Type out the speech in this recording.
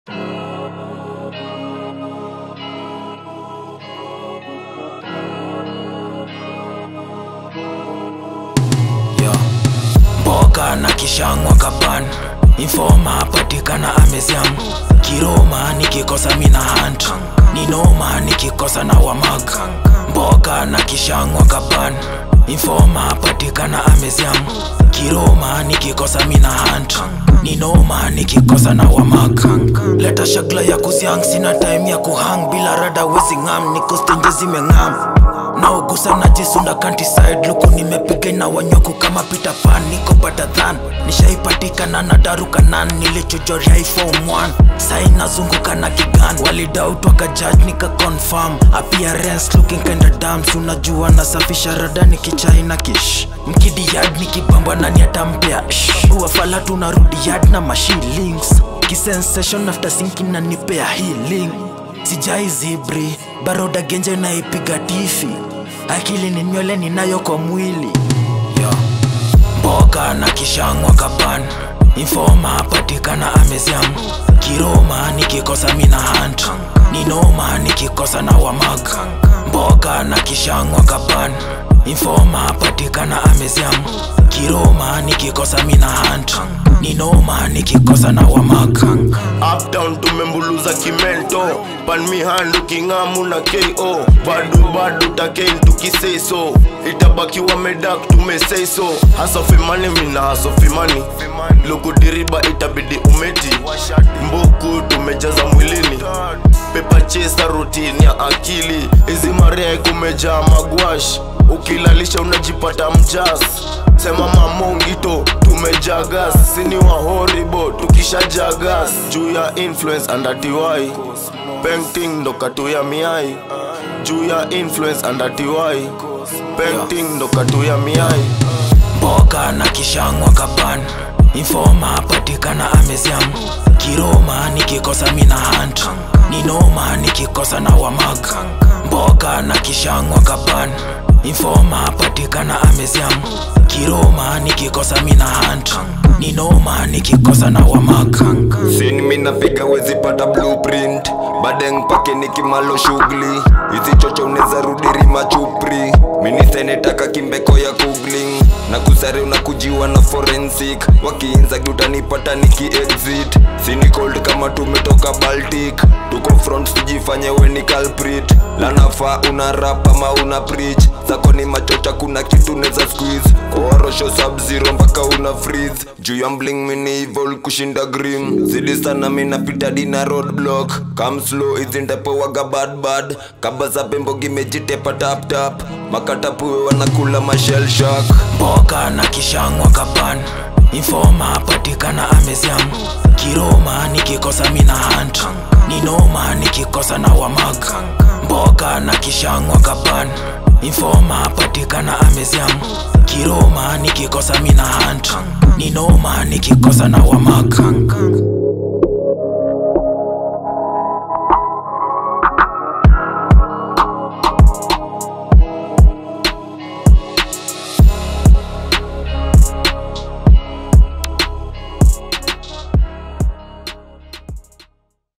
Mboka na kishangwa kapan Informa patikana ameziam Kiroma nikikosa mina hunt Ninoma nikikosa na wamag Mboka na kishangwa kapan Informa patikana ameziam Kiroma nikikosa mina hunt Ninoma nikikosa na wamag Leta shagla ya kuziang sina time ya kuhang Bila rada wezi ngam niko stenje zimengam naogusa najisunda countryside luku nimepiga na wanyoku kama Peter Pan niko better than nishaipatikana na daruka nan nilichojoria form 1 sai nazunguka na kigan walidoubt wakajudge nika confirm appearance looking kinda dams unajua nasafisha rada nikichai na kish mkidi yard nikibamba nani atampea uwafala tunarudi yard na mashillings kisensation after sinking na nipea healing sijai zibri baroda genje naipiga tifi akili ni nywele ninayo kwa mwili Yo. mboka na kishangwa kapan informa patikana ameziam kiroma nikikosa mina hunt ninoma nikikosa na wamag mboka na kishangwa kapan informa patikana ameziam kiroma nikikosa mina hunt ninoma nikikosa na wamag uptown tumembuluza kimento panmi handu kingamu na ko badu badu takein tukiseso itabakiwa medak tumeseiso hasofimani mina hasofimani lukudiriba itabidi umeti mbuku tumejaza mwilini pepa chesa rutini ya akili hizi maria kumejaa magwash ukilalisha unajipata mjas sema mamongito tumejagas sini wa horibo tukishajagas juu ya influence andatiwai painting ndo katu ya miai juu ya influence andatiwai painting ndo katu ya miai mboka na kishangwa kapan informa patikana ameziam kiroma nikikosa mina hunt ninoma nikikosa na wamag mboka na kishangwa kapan informa patikana ameziam kiroma nikikosa mina hunt ninoma nikikosa na wamag Sini mina piga wezi pata blueprint Badeng pake nikimalo shughuli Hizi chocho uneza rudiri machupri Mini senetaka kimbeko ya googling na kusare unakujiwa na forensic wakiinza utanipata niki exit sini cold kama tumetoka baltic tuko front tujifanye we ni culprit lanafaa una rap ama una preach zako ni machocha kuna kitu neza squeeze koorosho sub zero mpaka una freeze juu ya mbling mini evil kushinda grim zidi sana minapita dina roadblock come slow izindepo waga bad bad kaba za pembo gimejitepa tap tap makatapuwe wanakula mashell shock mboka na kishangwa kapan informa patikana ameziam kiroma nikikosa mina hunt ninoma nikikosa na wamag mboka na kishangwa kapan informa patikana ameziam kiroma nikikosa mina hunt ninoma nikikosa na wamag